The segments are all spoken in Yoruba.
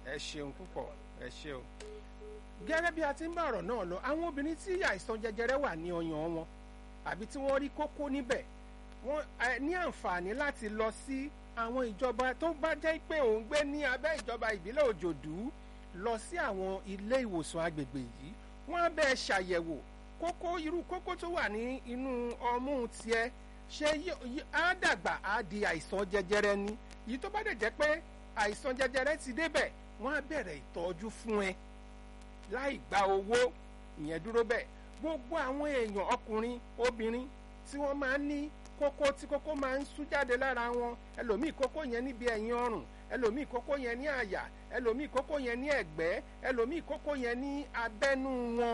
ẹ ṣeun púpọ̀ ẹ ṣeun. gẹ́gẹ́ bí a ti ń bá ọ̀rọ̀ náà lọ àwọn obìnrin tí àìsàn jẹjẹrẹ wà ní ọyàn wọn àbí tí wọ́n rí kókó níbẹ̀ wọ́n ní àǹfààní láti lọ sí àwọn ìjọba tó bá jẹ́ pé òun gbé ní abẹ́ ìjọba ìbílẹ̀ òjòdú lọ sí àwọn ilé ìwòsàn agbègbè yìí wọ́n á bẹ́ẹ̀ ṣàyẹ̀wò kókó irú kókó tó wà ní inú ọmú tiẹ̀ ṣé á dàgbà á di àìsàn jẹjẹrẹ ni yìí tó bá dẹ̀ jẹ́ pé àìsàn jẹjẹrẹ ti débẹ̀ wọ́n á bẹ̀rẹ̀ ìtọ́jú fún ẹ láì gba owó ìyẹn dúró bẹ́ẹ̀ gbogbo àwọn èèyàn ọkùnrin obìnrin tí wọ́n máa ń ní kókó tí kókó máa ń sú jáde lára wọn ẹlòmíì kókó yẹn níbi ẹ̀yìn ọrùn ẹlòmíì kókó yẹn ní àyà ẹlòmíì kókó yẹn ní ẹ̀gbẹ́ ẹlòmíì kókó yẹn ní abẹ́nú wọn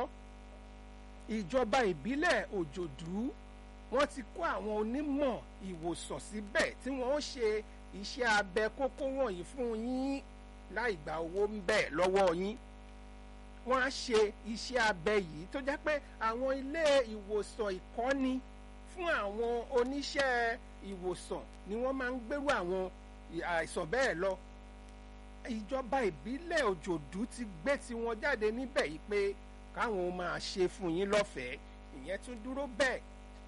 ìjọba ìbílẹ̀ òjòdú wọ́n ti kó àwọn onímọ̀ ìwòsàn síbẹ̀ tí wọ́n ó ṣe iṣẹ́ abẹ kókó wọ̀nyí fún yín láì gba owó ń bẹ̀ lọ́wọ́ yín wọ́n á ṣe iṣẹ́ abẹ yìí tó jẹ́ pé àwọn ilé ìwòsàn ìkọ́ni fún àwọn oníṣẹ́ ìwòsàn ni wọ́n máa ń gbérú àwọn àìsàn bẹ́ẹ̀ lọ ìjọba ìbílẹ̀ òjòdú ti gbé tiwọn jáde níbẹ̀ yìí pé káwọn máa ṣe fún yín lọ́fẹ̀ẹ́ ìyẹn tún dúró bẹ́ẹ̀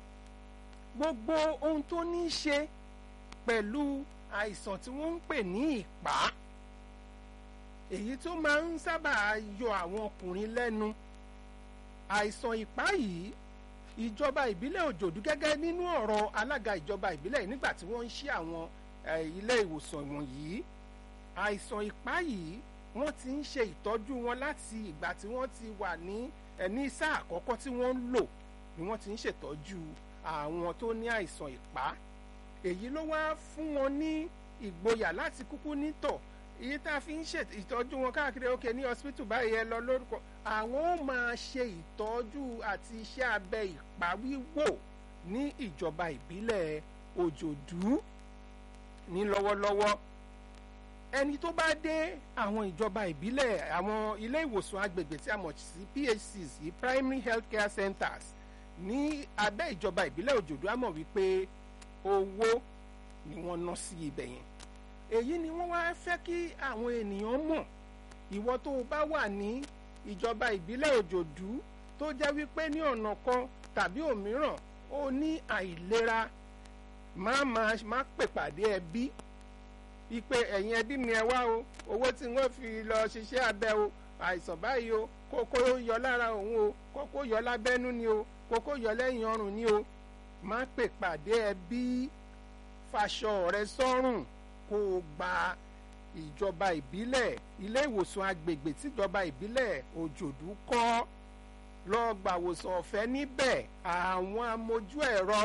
gbogbo ohun tó ní í ṣe pẹ̀lú àìsàn tí wọ́n ń pè ní ìpá èyí tó máa ń sábà yọ àwọn ọkùnrin lẹ́nu àìsàn ìpá yìí ìjọba ìbílẹ̀ òjòdú gẹ́gẹ́ nínú ọ̀rọ̀ alága ìjọba ìbílẹ̀ nígbà tí wọ́n ń ṣí àwọn ilé ìwòsàn wọ̀nyí àìsàn ìpá yìí wọ́n ti ń ṣe ìtọ́jú wọn láti ìgbà tí wọ́n ti wà ní ní sáà àkọ́kọ́ tí wọ́n ń lò ni wọ́n ti ń ṣètọ́jú àwọn tó ní àìsàn ìpá èyí ló wá fún wọn ní ìgboyà láti kúkú nítọ̀ èyí tá a fi ń ṣe ìtọ́jú wọn káàkiri òkè ní hospital báyìí ẹ lọ lórúkọ àwọn ó máa ṣe ìtọ́jú àti iṣẹ́ abẹ ìpá wíwò ní ìjọba ìbílẹ̀ òjòdú ní lọ́wọ́lọ́wọ́ ẹni tó bá dé àwọn ìjọba ìbílẹ̀ àwọn ilé ìwòsàn agbègbè tí a mọ̀ sí PHCs yìí primary health care centers ní abẹ́ ìjọba ìbílẹ̀ òjòdú á mọ̀ wípé owó ni wọ́n ná sí ibẹ̀ yẹn èyí ni wọ́n wá fẹ́ kí àwọn ènìyàn mọ̀ ìwọ tó o bá wà ní ìjọba ìbílẹ̀ òjòdú tó jẹ́ wípé ní ọ̀nà kan tàbí òmíràn ó ní àìlera má má má pè pàdé ẹbí ipe ẹ̀yin ẹbí mi ẹ wá o owó tí wọ́n fi lọ ṣiṣẹ́ abẹ o àìsàn báyìí o kókó yọ lára òun o kókó yọ lábẹ́nú ni o kókó yọ lẹ́yìn ọrùn ni o má pè pàdé ẹbí faṣọ rẹ sọ́rùn kó o gba ìjọba ìbílẹ̀ ilé ìwòsàn agbègbè tíjọba ìbílẹ̀ òjòdú kọ́ lọ gbàwòsàn ọ̀fẹ́ níbẹ̀ àwọn amójú ẹ̀rọ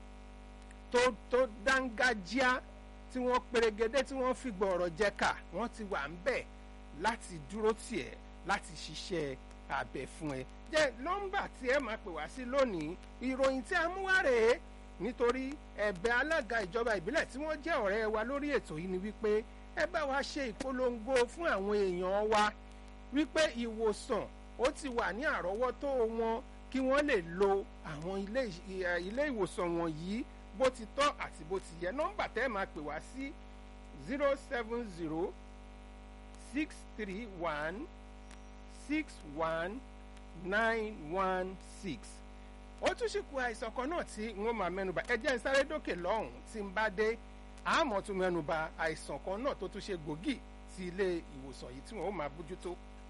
tó tó dángájíá tí wọ́n perégedé tí wọ́n fi gbọ̀rọ̀ jẹ́ka wọ́n ti wà ń bẹ̀ láti dúró tiẹ̀ láti ṣiṣẹ́ abẹ fún ẹ jẹ́ nọ́mbà tí ẹ máa pè wá sí lónìí ìròyìn tí a mú wá rèé nítorí ẹ̀bẹ̀ alága ìjọba ìbílẹ̀ tí wọ́n jẹ́ ọ̀rẹ́ wa lórí ètò yìí ni wípé ẹ bá wa ṣe ìpolongo fún àwọn èèyàn wa wípé ìwòsàn ó ti wà ní àrọ́wọ́tó wọn kí wọ́n lè lo àwọn ilé ìwòsàn wọ̀nyí bó ti tọ́ àti bó ti yẹ nọ́mbà tẹ́ ẹ máa pè wá sí zero seven zero six three one six one nine one six ó tún ṣì kù àìsàn kan náà tí n ó máa mẹ́nuba ẹ jẹ́ n sáré dókè lọ́hùn tí n bá dé àmọ́ tún mẹ́nuba àìsàn kan náà tó tún ṣe gbòógì sí ilé ìwòsàn yìí tí wọ́n ó máa bójútó